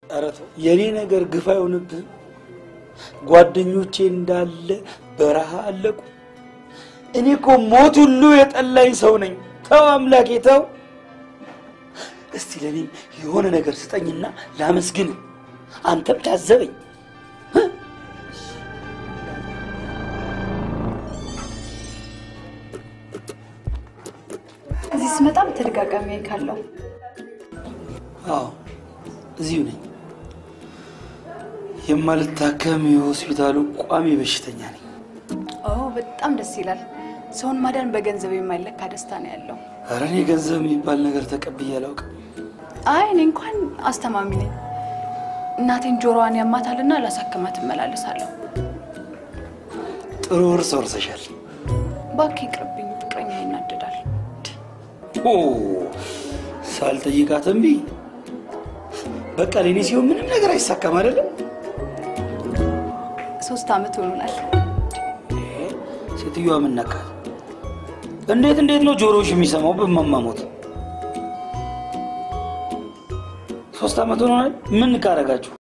ኧረ ተው፣ የእኔ ነገር ግፍ አይሆንብህም? ጓደኞቼ እንዳለ በረሃ አለቁ። እኔ እኮ ሞት ሁሉ የጠላኝ ሰው ነኝ። ተው አምላኬ ተው። እስቲ ለእኔም የሆነ ነገር ስጠኝና ላመስግን፣ አንተም ታዘበኝ። እዚህ ስመጣም ተደጋጋሚ ካለው አዎ እዚሁ ነኝ። የማልታከም የሆስፒታሉ ቋሚ በሽተኛ ነኝ። ኦ በጣም ደስ ይላል። ሰውን ማዳን በገንዘብ የማይለካ ደስታ ነው ያለው። ኧረ እኔ ገንዘብ የሚባል ነገር ተቀብዬ አላውቅም። አይ እኔ እንኳን አስተማሚ ነኝ። እናቴን ጆሮዋን ያማታልና ላሳክማት እመላለሳለሁ። ጥሩ እርስ ወርሰሻል። እባክህ ይቅርብኝ፣ ፍቅረኛ ይናደዳል። ኦ ሳልጠይቃት እምቢ። በቃ ለእኔ ሲሆን ምንም ነገር አይሳካም አይደለም። ሶስት ዓመት ሆኖናል። ሴትዮዋ ምን ነካት? እንዴት እንዴት ነው ጆሮዎች የሚሰማው በማማሞት? ሶስት ዓመት ሆኖናል። ምን ካረጋችሁ?